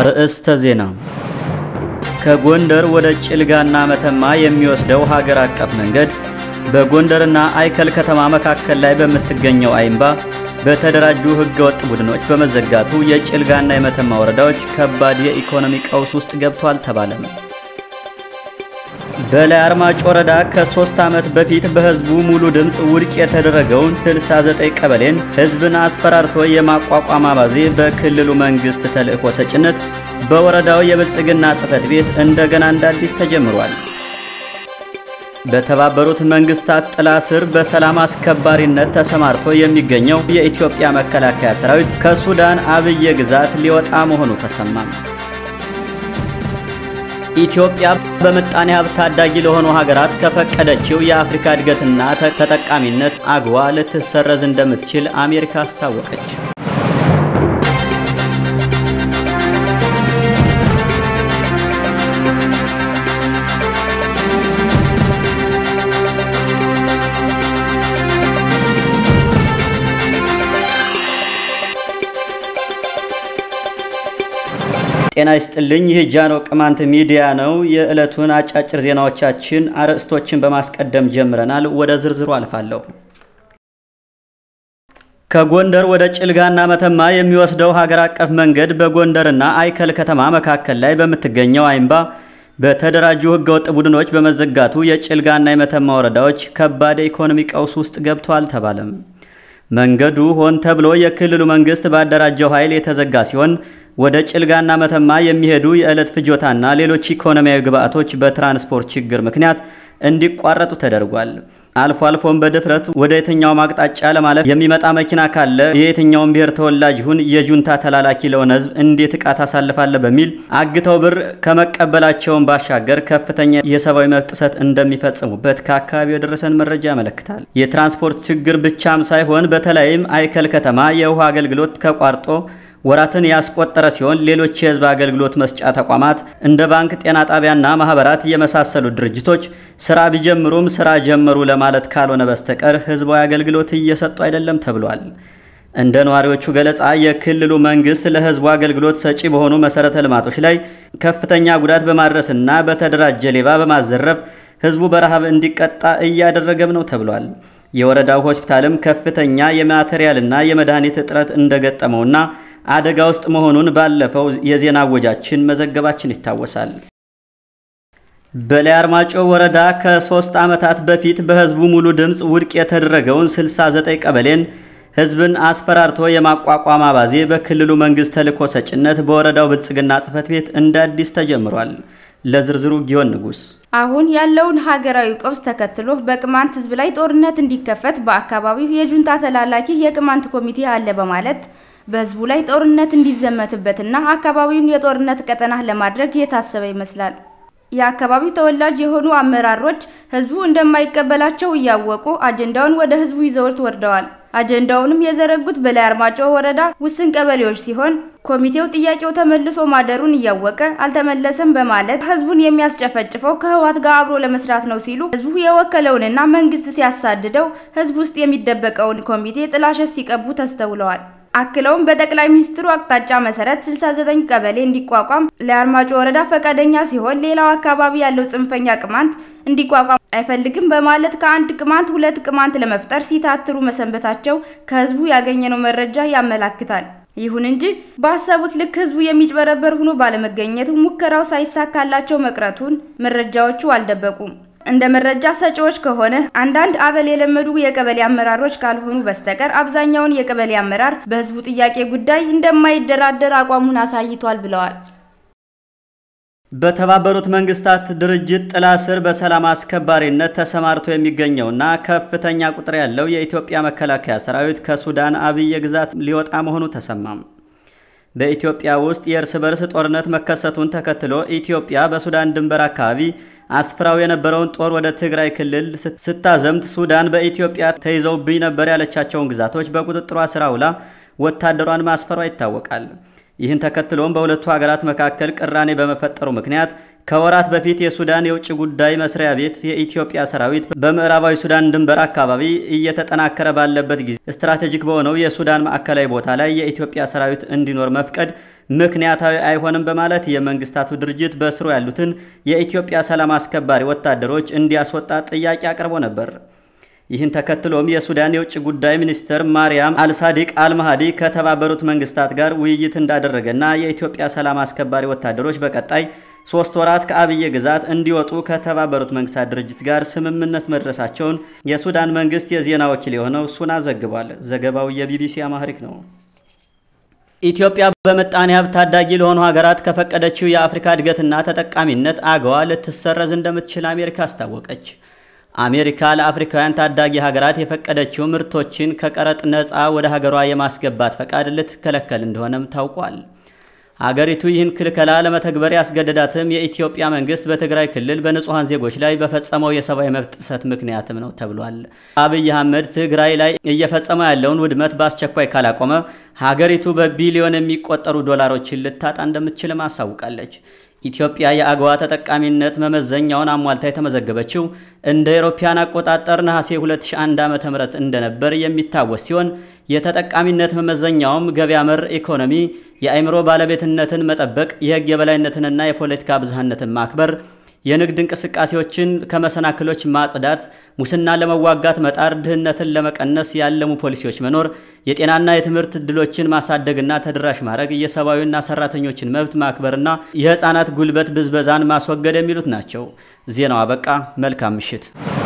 አርእስተ ዜና ከጎንደር ወደ ጭልጋና መተማ የሚወስደው ሀገር አቀፍ መንገድ በጎንደርና አይከል ከተማ መካከል ላይ በምትገኘው አይምባ በተደራጁ ህገወጥ ቡድኖች በመዘጋቱ የጭልጋና የመተማ ወረዳዎች ከባድ የኢኮኖሚ ቀውስ ውስጥ ገብቷል ተባለም። በላይ አርማጭ ወረዳ ከሶስት ዓመት በፊት በህዝቡ ሙሉ ድምፅ ውድቅ የተደረገውን 69 ቀበሌን ህዝብን አስፈራርቶ የማቋቋም አባዜ በክልሉ መንግስት ተልእኮ ሰጭነት በወረዳው የብልጽግና ጽሕፈት ቤት እንደገና እንደ አዲስ ተጀምሯል። በተባበሩት መንግስታት ጥላ ስር በሰላም አስከባሪነት ተሰማርቶ የሚገኘው የኢትዮጵያ መከላከያ ሰራዊት ከሱዳን አብየ ግዛት ሊወጣ መሆኑ ተሰማም። ኢትዮጵያ በምጣኔ ሀብት ታዳጊ ለሆኑ ሀገራት ከፈቀደችው የአፍሪካ እድገትና ተጠቃሚነት አግዋ ልትሰረዝ እንደምትችል አሜሪካ አስታወቀች። ጤና ይስጥልኝ። ይህ ጃኖ ቅማንት ሚዲያ ነው። የዕለቱን አጫጭር ዜናዎቻችን አርዕስቶችን በማስቀደም ጀምረናል። ወደ ዝርዝሩ አልፋለሁ። ከጎንደር ወደ ጭልጋና መተማ የሚወስደው ሀገር አቀፍ መንገድ በጎንደርና አይከል ከተማ መካከል ላይ በምትገኘው አይምባ በተደራጁ ህገወጥ ቡድኖች በመዘጋቱ የጭልጋና የመተማ ወረዳዎች ከባድ የኢኮኖሚ ቀውስ ውስጥ ገብተዋል ተባለም። መንገዱ ሆን ተብሎ የክልሉ መንግስት ባደራጀው ኃይል የተዘጋ ሲሆን ወደ ጭልጋና መተማ የሚሄዱ የዕለት ፍጆታና ሌሎች ኢኮኖሚያዊ ግብዓቶች በትራንስፖርት ችግር ምክንያት እንዲቋረጡ ተደርጓል። አልፎ አልፎም በድፍረት ወደ የትኛውም አቅጣጫ ለማለፍ የሚመጣ መኪና ካለ የየትኛውም ብሔር ተወላጅ ይሁን የጁንታ ተላላኪ ለሆነ ህዝብ እንዴት ዕቃ ታሳልፋለ በሚል አግተው ብር ከመቀበላቸውን ባሻገር ከፍተኛ የሰብአዊ መብት ጥሰት እንደሚፈጽሙበት ከአካባቢው የደረሰን መረጃ ያመለክታል። የትራንስፖርት ችግር ብቻም ሳይሆን በተለይም አይከል ከተማ የውሃ አገልግሎት ከቋርጦ ወራትን ያስቆጠረ ሲሆን ሌሎች የህዝብ አገልግሎት መስጫ ተቋማት እንደ ባንክ፣ ጤና ጣቢያና ማህበራት የመሳሰሉ ድርጅቶች ስራ ቢጀምሩም ስራ ጀመሩ ለማለት ካልሆነ በስተቀር ህዝባዊ አገልግሎት እየሰጡ አይደለም ተብሏል። እንደ ነዋሪዎቹ ገለጻ የክልሉ መንግስት ለህዝቡ አገልግሎት ሰጪ በሆኑ መሰረተ ልማቶች ላይ ከፍተኛ ጉዳት በማድረስና በተደራጀ ሌባ በማዘረፍ ህዝቡ በረሃብ እንዲቀጣ እያደረገም ነው ተብሏል። የወረዳው ሆስፒታልም ከፍተኛ የማቴሪያልና የመድኃኒት እጥረት እንደገጠመውና አደጋ ውስጥ መሆኑን ባለፈው የዜና ወጃችን መዘገባችን ይታወሳል። በላይ አርማጮ ወረዳ ከሶስት ዓመታት በፊት በህዝቡ ሙሉ ድምፅ ውድቅ የተደረገውን 69 ቀበሌን ህዝብን አስፈራርቶ የማቋቋም አባዜ በክልሉ መንግስት ተልእኮ ሰጭነት በወረዳው ብልጽግና ጽሕፈት ቤት እንደ አዲስ ተጀምሯል። ለዝርዝሩ ጊዮን ንጉስ አሁን ያለውን ሀገራዊ ቀውስ ተከትሎ በቅማንት ህዝብ ላይ ጦርነት እንዲከፈት በአካባቢው የጁንታ ተላላኪ የቅማንት ኮሚቴ አለ በማለት በህዝቡ ላይ ጦርነት እንዲዘመትበትና አካባቢውን የጦርነት ቀጠና ለማድረግ የታሰበ ይመስላል። የአካባቢው ተወላጅ የሆኑ አመራሮች ህዝቡ እንደማይቀበላቸው እያወቁ አጀንዳውን ወደ ህዝቡ ይዘውት ወርደዋል። አጀንዳውንም የዘረጉት በላይ አርማጮ ወረዳ ውስን ቀበሌዎች ሲሆን ኮሚቴው ጥያቄው ተመልሶ ማደሩን እያወቀ አልተመለሰም በማለት ህዝቡን የሚያስጨፈጭፈው ከህወሓት ጋር አብሮ ለመስራት ነው ሲሉ ህዝቡ የወከለውንና መንግስት ሲያሳድደው ህዝብ ውስጥ የሚደበቀውን ኮሚቴ ጥላሸት ሲቀቡ ተስተውለዋል። አክለውም በጠቅላይ ሚኒስትሩ አቅጣጫ መሰረት 69 ቀበሌ እንዲቋቋም ለአርማጮ ወረዳ ፈቃደኛ ሲሆን ሌላው አካባቢ ያለው ጽንፈኛ ቅማንት እንዲቋቋም አይፈልግም በማለት ከአንድ ቅማንት ሁለት ቅማንት ለመፍጠር ሲታትሩ መሰንበታቸው ከህዝቡ ያገኘነው መረጃ ያመላክታል። ይሁን እንጂ ባሰቡት ልክ ህዝቡ የሚጭበረበር ሆኖ ባለመገኘቱ ሙከራው ሳይሳካላቸው መቅረቱን መረጃዎቹ አልደበቁም። እንደ መረጃ ሰጪዎች ከሆነ አንዳንድ አበል የለመዱ የቀበሌ አመራሮች ካልሆኑ በስተቀር አብዛኛውን የቀበሌ አመራር በህዝቡ ጥያቄ ጉዳይ እንደማይደራደር አቋሙን አሳይቷል ብለዋል። በተባበሩት መንግስታት ድርጅት ጥላ ስር በሰላም አስከባሪነት ተሰማርቶ የሚገኘውና ከፍተኛ ቁጥር ያለው የኢትዮጵያ መከላከያ ሰራዊት ከሱዳን አብየ ግዛት ሊወጣ መሆኑ ተሰማም። በኢትዮጵያ ውስጥ የእርስ በርስ ጦርነት መከሰቱን ተከትሎ ኢትዮጵያ በሱዳን ድንበር አካባቢ አስፍራው የነበረውን ጦር ወደ ትግራይ ክልል ስታዘምት ሱዳን በኢትዮጵያ ተይዘውብኝ ነበር ያለቻቸውን ግዛቶች በቁጥጥሯ ስር አውላ ወታደሯን ማስፈሯ ይታወቃል። ይህን ተከትሎም በሁለቱ ሀገራት መካከል ቅራኔ በመፈጠሩ ምክንያት ከወራት በፊት የሱዳን የውጭ ጉዳይ መስሪያ ቤት የኢትዮጵያ ሰራዊት በምዕራባዊ ሱዳን ድንበር አካባቢ እየተጠናከረ ባለበት ጊዜ ስትራቴጂክ በሆነው የሱዳን ማዕከላዊ ቦታ ላይ የኢትዮጵያ ሰራዊት እንዲኖር መፍቀድ ምክንያታዊ አይሆንም በማለት የመንግስታቱ ድርጅት በስሩ ያሉትን የኢትዮጵያ ሰላም አስከባሪ ወታደሮች እንዲያስወጣ ጥያቄ አቅርቦ ነበር። ይህን ተከትሎም የሱዳን የውጭ ጉዳይ ሚኒስትር ማርያም አልሳዲቅ አልማሃዲ ከተባበሩት መንግስታት ጋር ውይይት እንዳደረገና የኢትዮጵያ ሰላም አስከባሪ ወታደሮች በቀጣይ ሶስት ወራት ከአብዬ ግዛት እንዲወጡ ከተባበሩት መንግስታት ድርጅት ጋር ስምምነት መድረሳቸውን የሱዳን መንግስት የዜና ወኪል የሆነው ሱና ዘግቧል። ዘገባው የቢቢሲ አማሪክ ነው። ኢትዮጵያ በምጣኔ ሀብት ታዳጊ ለሆኑ ሀገራት ከፈቀደችው የአፍሪካ እድገትና ተጠቃሚነት አገዋ ልትሰረዝ እንደምትችል አሜሪካ አስታወቀች። አሜሪካ ለአፍሪካውያን ታዳጊ ሀገራት የፈቀደችው ምርቶችን ከቀረጥ ነፃ ወደ ሀገሯ የማስገባት ፈቃድ ልትከለከል እንደሆነም ታውቋል። አገሪቱ ይህን ክልከላ ለመተግበር ያስገደዳትም የኢትዮጵያ መንግስት በትግራይ ክልል በንጹሐን ዜጎች ላይ በፈጸመው የሰብአዊ መብት ጥሰት ምክንያትም ነው ተብሏል። አብይ አህመድ ትግራይ ላይ እየፈጸመ ያለውን ውድመት በአስቸኳይ ካላቆመ ሀገሪቱ በቢሊዮን የሚቆጠሩ ዶላሮችን ልታጣ እንደምትችልም አሳውቃለች። ኢትዮጵያ የአገዋ ተጠቃሚነት መመዘኛውን አሟልታ የተመዘገበችው እንደ አውሮፓውያን አቆጣጠር ነሐሴ 2001 ዓ.ም እንደነበር የሚታወስ ሲሆን የተጠቃሚነት መመዘኛውም ገበያ መር ኢኮኖሚ፣ የአእምሮ ባለቤትነትን መጠበቅ፣ የህግ የበላይነትንና የፖለቲካ ብዝሃነትን ማክበር፣ የንግድ እንቅስቃሴዎችን ከመሰናክሎች ማጽዳት፣ ሙስና ለመዋጋት መጣር፣ ድህነትን ለመቀነስ ያለሙ ፖሊሲዎች መኖር፣ የጤናና የትምህርት እድሎችን ማሳደግና ተደራሽ ማድረግ፣ የሰብአዊና ሰራተኞችን መብት ማክበርና የህፃናት ጉልበት ብዝበዛን ማስወገድ የሚሉት ናቸው። ዜናው አበቃ። መልካም ምሽት።